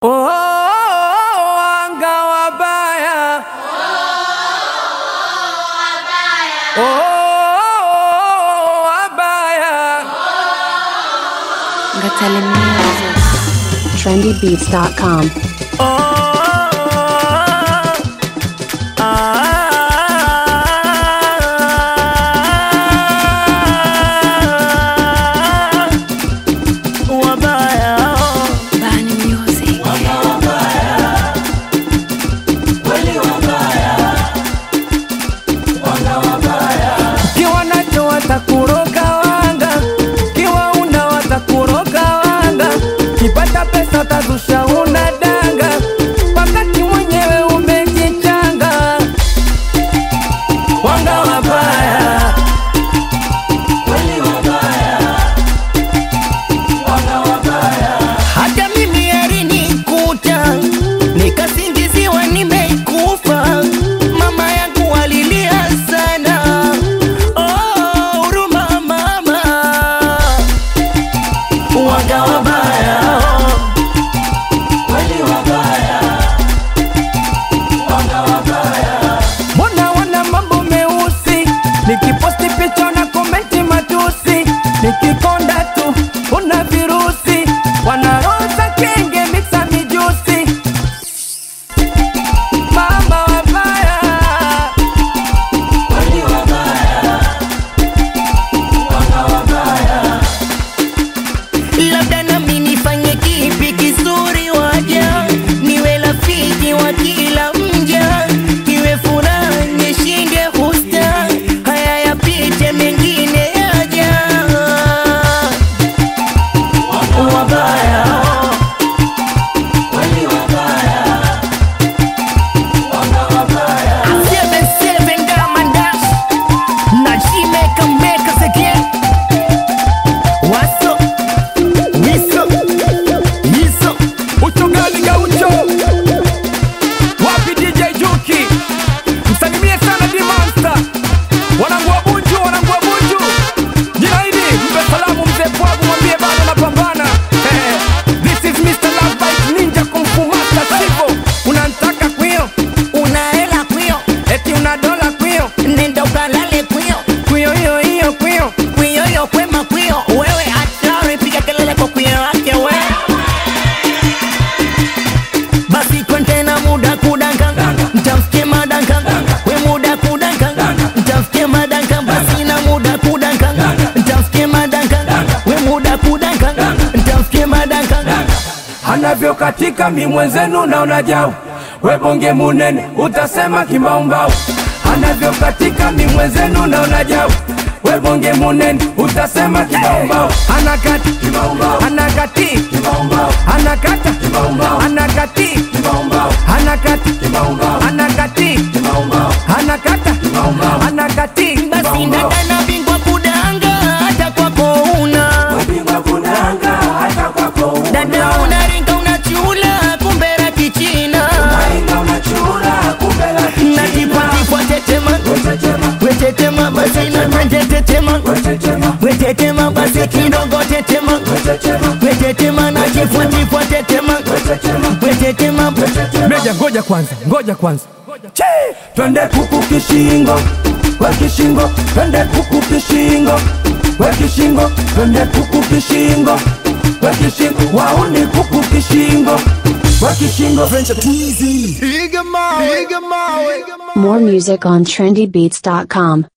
Oh, wanga wabaya. Oh, wabaya. Ngatale Music. trendybeats.com. Oh, ah, wabaya. Bani Music. Kiwa nacho watakuroga wanga, kiwa una watakuroga wanga, kipata pesa utazusha una danga, wakati mwenyewe umejichanga. Wanga wabaya, hata mimi alinikuta nikasingiziwa nimeikufa. Mama yangu alilia sana, oh, huruma mama, wanga wabaya Mbona wana mambo meusi, nikiposti picha na komenti matusi, nikikonda tu una virusi, wanaroza kenge mixa mijusi, mama wabaya labda nami nifanye kipi kizuri waja niwe rafiki wa kila mja iwe furaha nishinde husta haya yapite mengine yaja wabaya Seven, seven, Diamond Dash. Na she make 'em make us again. What's up? Wiso, Yiso, ucho gani gaucho? Wapi DJ Juki? Msalimie sana D Monster. Wanangu wa Bunju, wanangu wa Bunju. Jina hili mpe salamu mzee Pwagu, mwambie bado napambana. Eh, This is Mr. Love Bite Ninja Kung Fu Master Sivo. Unanitaka kwio? Una hela kwio? Eti una dola kwio? Nenda ukalale kwio. Kwio hiyo hiyo kwio. Kwio hiyo kwema kwio. Wewe hatari piga kelele kwa kwio wake we. Basi kontena muda kudanka Mtamfikie madanka We muda kudanka Mtamfikie madanka Basi na muda kudanka Mtamfikie madanka We muda kudanka Mtamfikie madanka Anavyo katika mi mwenzenu na unajau We bonge munene utasema kimaumbau Anavyo katika mi mwenzenu na unajau We bonge munene utasema kimaumbau Anakati Anakati Anakata Anakati Anakati Anakati Anakata Anakati Basi ndakana bingwa kudanga hata kwako una Dada unaringa unachula kumbe la kichina Na tipwa tipwa tetema Wetetema basi na twende tetema Wetetema basi kidogo tetema Wetetema na tipwa tipwa tetema Wetetema Meja ngoja kwanza ngoja kwanza Che! Twende kuku kishingo we kishingo twende kuku kishingo we kishingo twende kuku kishingo we kishingo wauni kuku kishingo we kishingo More music on trendybeats.com.